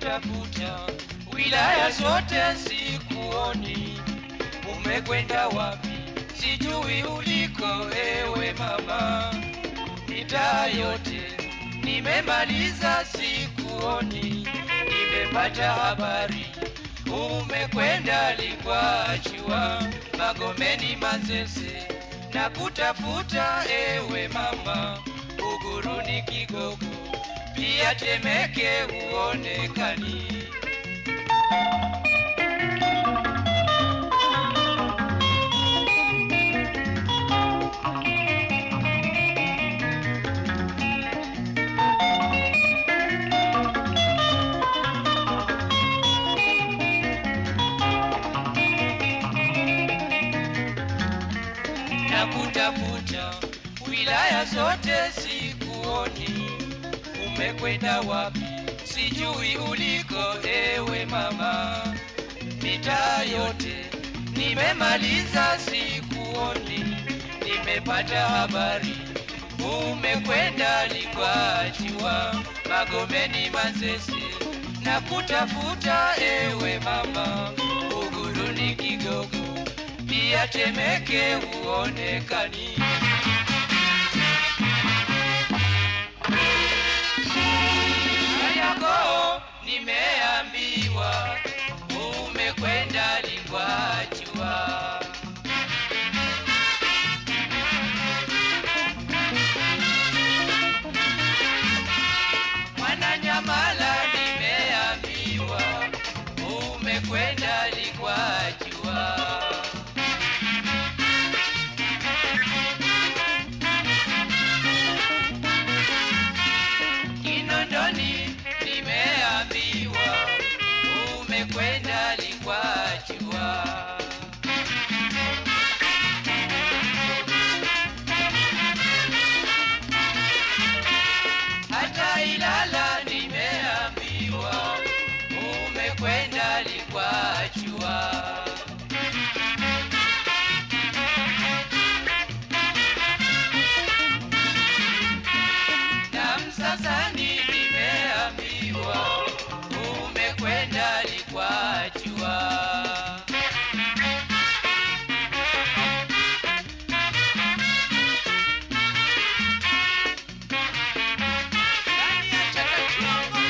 kutafuta wilaya zote sikuoni, umekwenda wapi? Sijui uliko ewe mama, mitaa yote nimemaliza sikuoni, nimepata habari umekwenda Likwachua, Magomeni, Manzese na kutafuta ewe mama, Buguruni, Kigogo pia Temeke huonekani. na kutafuta wilaya zote sikuoni, umekwenda wapi? Sijui uliko ewe mama, mitaa yote nimemaliza sikuoni, nimepata habari umekwenda Likwachua, Magomeni, Manzese na kutafuta ewe mama, Buguruni, Kigogo pia Temeke huonekani. Kariakoo nimeambiwa umekwenda Likwachua. Mwananyamala nimeambiwa umekwenda Likwachua. Kinondoni nimeambiwa umekwenda Likwachua. Hata Ilala nimeambiwa umekwenda Likwachua. na Msasani nimeambiwa umekwenda Likwachua. Ndani ya Chakachongo.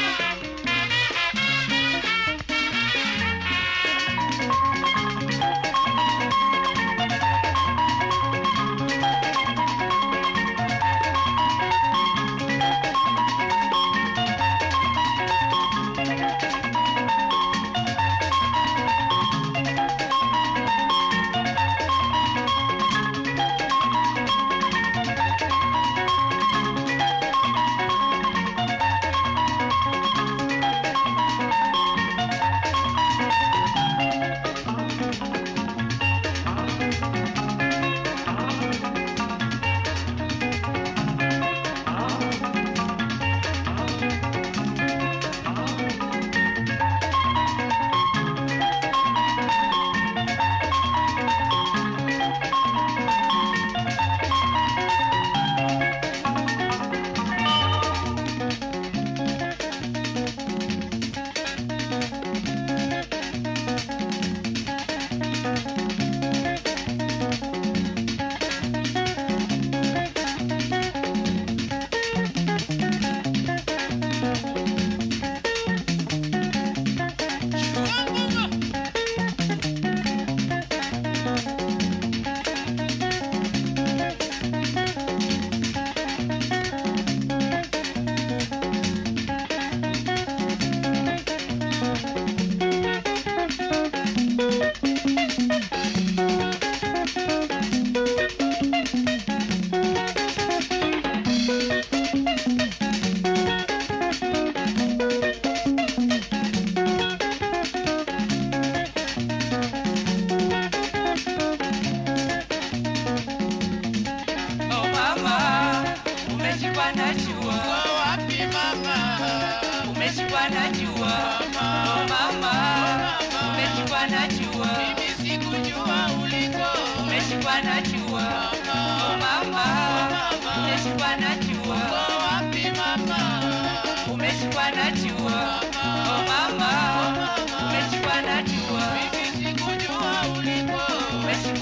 Oh mama, umeshikwa na jua. wapi mama? Umeshikwa na jua. Oh mama, umeshikwa na jua. Mimi sikujua uliko. Umeshikwa na jua. Oh mama, umeshikwa na jua. Wapi mama? Umeshikwa na jua. Oh mama,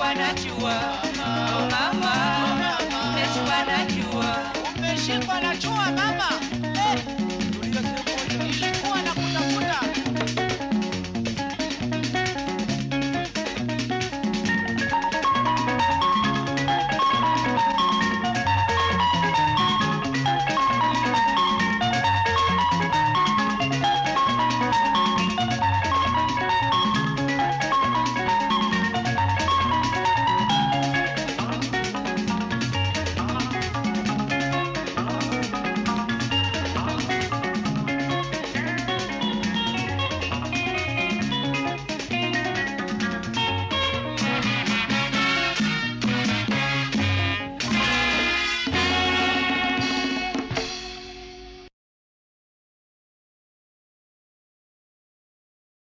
nimeshikwa na jua oh mama nimeshikwa na jua umeshikwa na jua mama